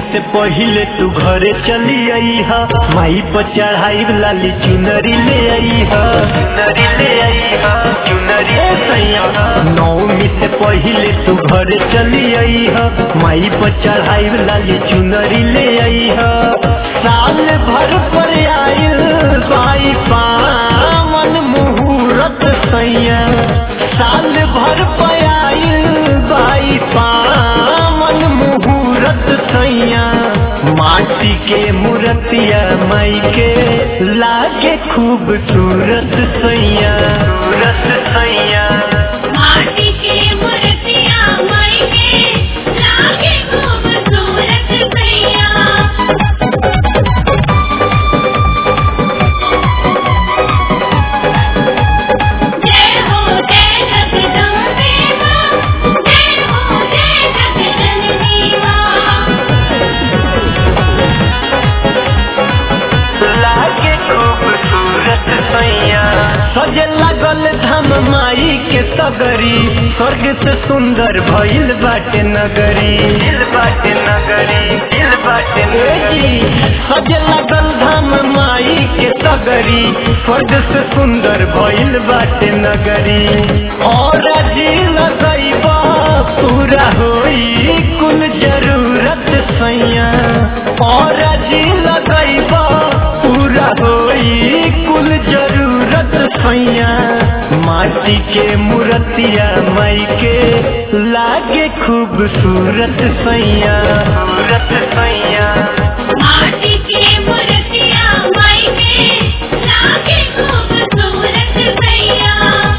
से पहिले तू घरे चली आई हा माई पर चढ़ाई लाली चुनरी ले आई हा चुनरी ले आई हा चुनरी ए सैया नौमी से पहिले तू घरे चली आई हा माई पर चढ़ाई लाली चुनरी ले आई हा साल भर पर आइल बाई पावन मुहूर्त सैया साल भर पर आइल बाई पावन मुहूर्त सैया माटी के मूर्तिया माई के लागे खूबसूरत सैया सूरत सैया माटी के मूर्तियां माई के लागे खूबसूरत सैया जय हो जय जगदम्बे मां जय हो जय जगदम्बे मां लागे खूबसूरत सैया सजे लागल धाम माई के सगरी स्वर्ग से सुंदर भइल बाटे नगरी दिल बाटे नगरी दिल बाटे जी सजे लागल धाम माई के सगरी स्वर्ग से सुंदर भइल बाटे नगरी और जी लगैबा पूरा होई कुल जरूरत सैया और जी लगैबा पूरा होई कुल जरूरत सैया माटी के मूर्तिया माई के लागे खूबसूरत सैया सूरत सैया माटी के मूर्तियां माई के लागे खूबसूरत सैया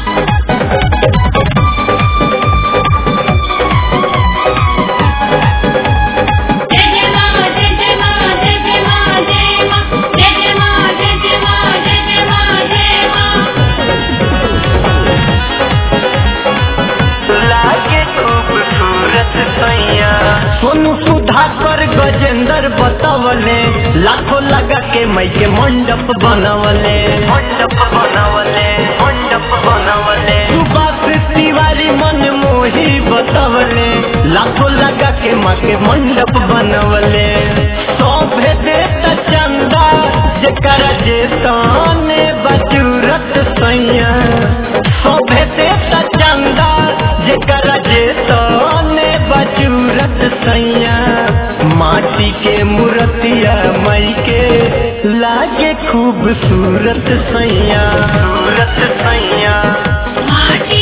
जय जय मां जय जय मां जय जय मां जय मां जय जय मां जय जय मां जय जय मां जय मां लागे खूबसूरत सैया सोनू सुधाकर गजेंद्र बतवले लाखों लगा के मई के मंडप बनवले मंडप बनवले मंडप बनवले सुभाष तिवारी मन मोही बतवले लाखों लगा के माँ के मंडप बनवले सौभे देत चंदा जकरा जे ताने बजूरत सैया सौभे देत चंदा जकरा जे ताने बजूरत सैया माटी के मूर्तिया मई के लागे खूबसूरत सैया सूरत सैया माटी